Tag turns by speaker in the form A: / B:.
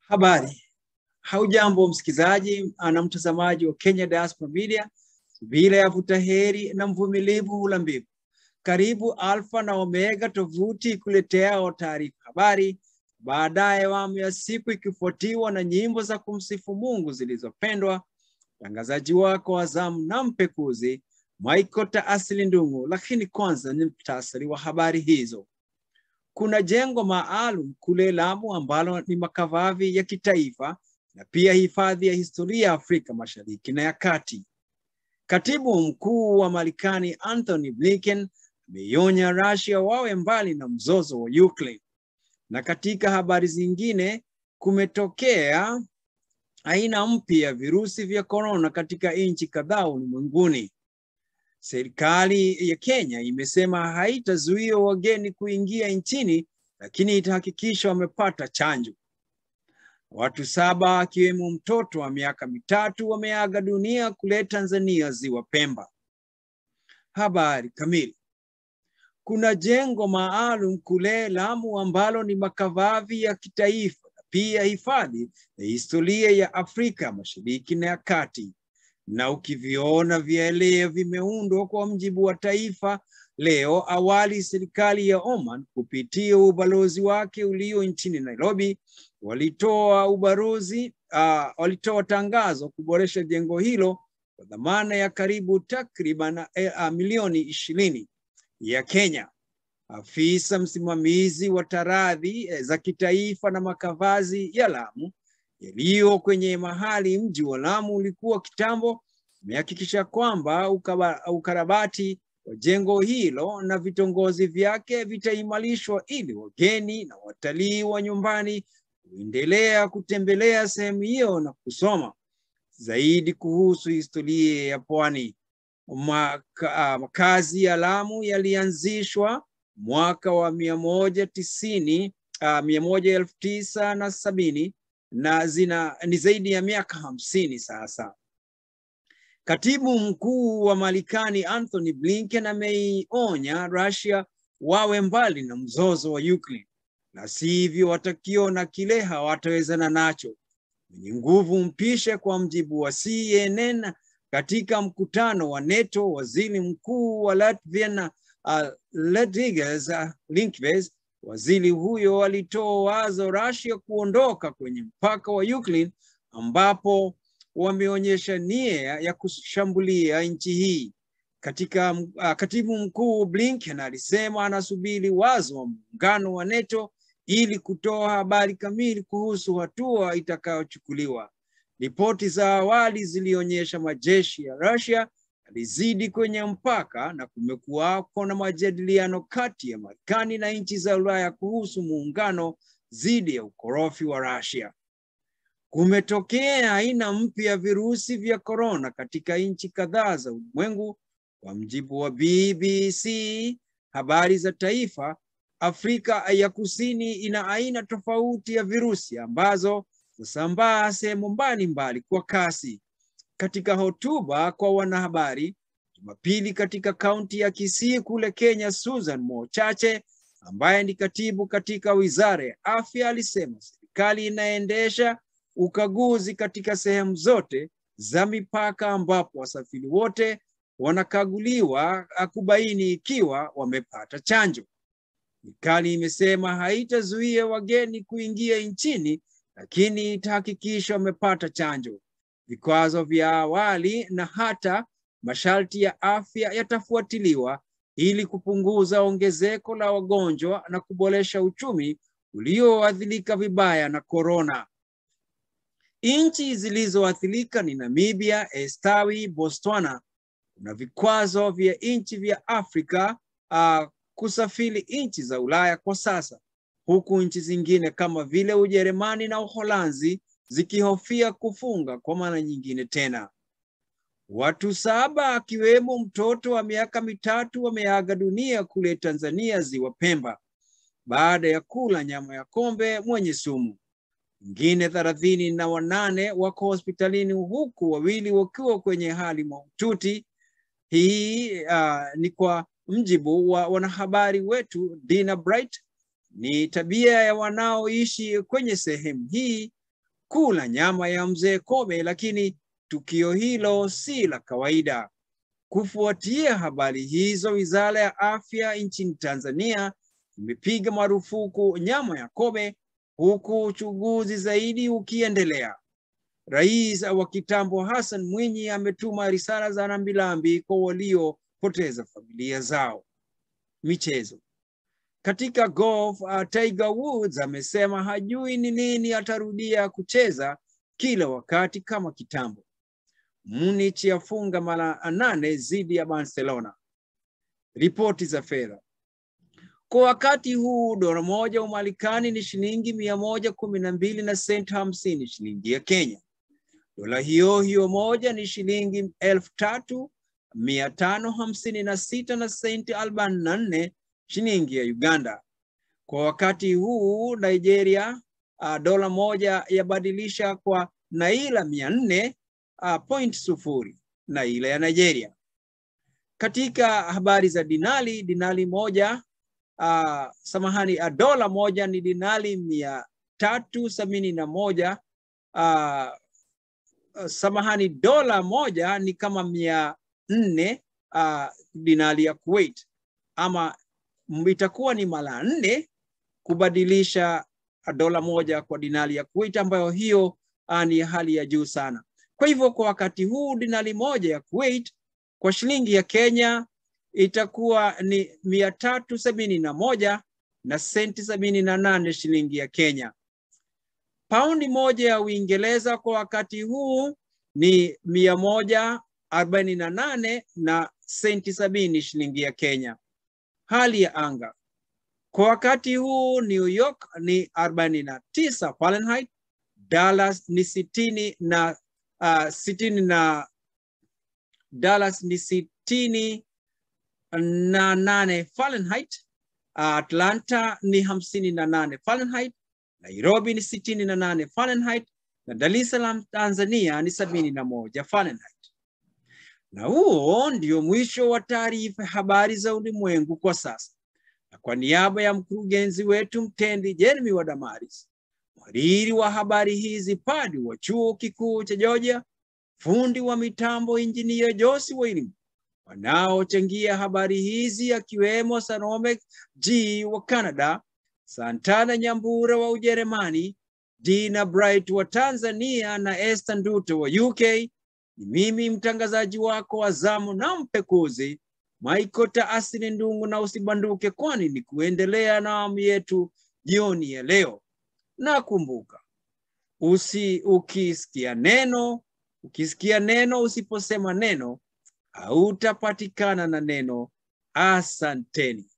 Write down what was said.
A: Habari, haujambo msikilizaji na mtazamaji wa Kenya Diaspora Media, bila ya vuta heri na mvumilivu hula mbivu. Karibu Alfa na Omega, tovuti kuleteao taarifa habari, baadaye awamu ya siku ikifuatiwa na nyimbo za kumsifu Mungu zilizopendwa. Mtangazaji wako wa zamu na mpekuzi Michael Taasili Ndung'u, lakini kwanza ni mtasari wa habari hizo. Kuna jengo maalum kule Lamu ambalo ni makavavi ya kitaifa na pia hifadhi ya historia ya Afrika Mashariki na ya Kati. Katibu mkuu wa Marekani Anthony Blinken ameionya Russia wawe mbali na mzozo wa Ukraine. Na katika habari zingine, kumetokea aina mpya ya virusi vya korona katika nchi kadhaa ulimwenguni. Serikali ya Kenya imesema haitazuia wageni kuingia nchini, lakini itahakikisha wamepata chanjo. Watu saba akiwemo mtoto wa miaka mitatu wameaga dunia kule Tanzania, ziwa Pemba. Habari kamili. Kuna jengo maalum kule Lamu ambalo ni makavavi ya kitaifa na pia hifadhi ya historia ya Afrika Mashariki na ya Kati na ukiviona vielea vimeundwa kwa mjibu wa Taifa Leo. Awali serikali ya Oman kupitia ubalozi wake ulio nchini Nairobi walitoa ubalozi uh, walitoa tangazo kuboresha jengo hilo kwa dhamana ya karibu takriban uh, milioni ishirini ya Kenya. Afisa msimamizi wa taradhi za kitaifa na makavazi ya Lamu yaliyo kwenye mahali mji wa Lamu ulikuwa kitambo amehakikisha kwamba ukarabati wa jengo hilo na vitongozi vyake vitaimarishwa ili wageni na watalii wa nyumbani kuendelea kutembelea sehemu hiyo na kusoma zaidi kuhusu historia ya pwani. Maka, makazi ya Lamu yalianzishwa mwaka wa mia moja tisini uh, mia moja elfu tisa na sabini na zina ni zaidi ya miaka hamsini sasa. Katibu mkuu wa Marekani Anthony Blinken ameionya Russia wawe mbali na mzozo wa Ukraine, na sivyo watakiona kile hawatawezana nacho. Mwenye nguvu mpishe, kwa mjibu wa CNN. Katika mkutano wa NATO, waziri mkuu wa Latvia uh, Ledvigas uh, Linkves Waziri huyo alitoa wazo Russia kuondoka kwenye mpaka wa Ukraine ambapo wameonyesha nia ya kushambulia nchi hii. Katika uh, katibu mkuu Blinken alisema anasubiri wazo wa muungano wa NATO ili kutoa habari kamili kuhusu hatua itakayochukuliwa. Ripoti za awali zilionyesha majeshi ya Russia yalizidi kwenye mpaka na kumekuwako na majadiliano kati ya Marekani na nchi za Ulaya kuhusu muungano dhidi ya ukorofi wa Russia. Kumetokea aina mpya ya virusi vya korona katika nchi kadhaa za ulimwengu. Kwa mjibu wa BBC habari za taifa, Afrika ya Kusini ina aina tofauti ya virusi ambazo husambaa sehemu mbalimbali kwa kasi. Katika hotuba kwa wanahabari Jumapili katika kaunti ya Kisii kule Kenya, Susan Mochache ambaye ni katibu katika wizara ya afya alisema serikali inaendesha ukaguzi katika sehemu zote za mipaka ambapo wasafiri wote wanakaguliwa kubaini ikiwa wamepata chanjo. Serikali imesema haitazuia wageni kuingia nchini, lakini itahakikisha wamepata chanjo. Vikwazo vya awali na hata masharti ya afya yatafuatiliwa ili kupunguza ongezeko la wagonjwa na kuboresha uchumi ulioathirika vibaya na korona. Nchi zilizoathirika ni Namibia, Estawi, Botswana. Kuna vikwazo vya nchi vya Afrika uh, kusafiri nchi za Ulaya kwa sasa, huku nchi zingine kama vile Ujerumani na Uholanzi zikihofia kufunga kwa mara nyingine tena. Watu saba akiwemo mtoto wa miaka mitatu wameaga dunia kule Tanzania, ziwa Pemba, baada ya kula nyama ya kombe mwenye sumu. Wengine thelathini na wanane wako hospitalini huku wawili wakiwa kwenye hali mahututi. Hii uh, ni kwa mjibu wa wanahabari wetu Dina Bright. Ni tabia ya wanaoishi kwenye sehemu hii kula nyama ya mzee Kobe, lakini tukio hilo si la kawaida. Kufuatia habari hizo, Wizara ya Afya nchini Tanzania imepiga marufuku nyama ya Kobe huku uchunguzi zaidi ukiendelea. Rais wa kitambo Hassan Mwinyi ametuma risala za rambirambi kwa waliopoteza familia zao. Michezo. Katika golf, uh, Tiger Woods amesema hajui ni lini atarudia kucheza kila wakati kama kitambo. Munich yafunga mara nane dhidi ya Barcelona. Ripoti za fedha. Kwa wakati huu dola moja Umarekani ni shilingi mia moja kumi na mbili na senti hamsini shilingi ya Kenya. Dola hiyo hiyo moja ni shilingi elfu tatu mia tano hamsini na sita na senti arobaini na nne shilingi ya Uganda. Kwa wakati huu Nigeria, uh, dola moja yabadilisha kwa naira mia nne uh, point sufuri naira ya Nigeria. Katika habari za dinari, dinari moja uh, samahani, uh, dola moja ni dinari mia tatu sabini na moja uh, uh, samahani, dola moja ni kama mia nne uh, dinari ya Kuwait, ama itakuwa ni mara nne kubadilisha dola moja kwa dinari ya Kuwait, ambayo hiyo uh, ni hali ya juu sana. Kwa hivyo kwa wakati huu dinari moja ya Kuwait kwa shilingi ya Kenya itakuwa ni mia tatu sabini na moja na senti sabini na nane shilingi ya Kenya. Paundi moja ya Uingereza kwa wakati huu ni mia moja arobaini na nane na senti sabini shilingi ya Kenya. Hali ya anga kwa wakati huu New York ni arobaini na tisa Fahrenheit, Dallas ni sitini na uh, sitini na Dallas ni sitini na nane Fahrenheit, Atlanta ni hamsini na nane Fahrenheit, Nairobi ni sitini na nane Fahrenheit na Dar es Salaam Tanzania ni sabini na moja Fahrenheit. Na huo ndio mwisho wa taarifa habari za ulimwengu kwa sasa, na kwa niaba ya mkurugenzi wetu mtendi Jeremy Wadamaris, mhariri wa habari hizi Padi wa chuo kikuu cha Georgia, fundi wa mitambo injinia Josi Wailim, wanaochangia habari hizi akiwemo Salome G wa Canada, Santana Nyambura wa Ujerumani, Dina Bright wa Tanzania na Esther Nduto wa UK. Ni mimi mtangazaji wako wa zamu na mpekuzi Michael Taasini Ndungu, na usibanduke, kwani ni kuendelea na awamu yetu jioni ya leo. Na kumbuka usi ukisikia neno ukisikia neno usiposema neno hautapatikana na neno. Asanteni.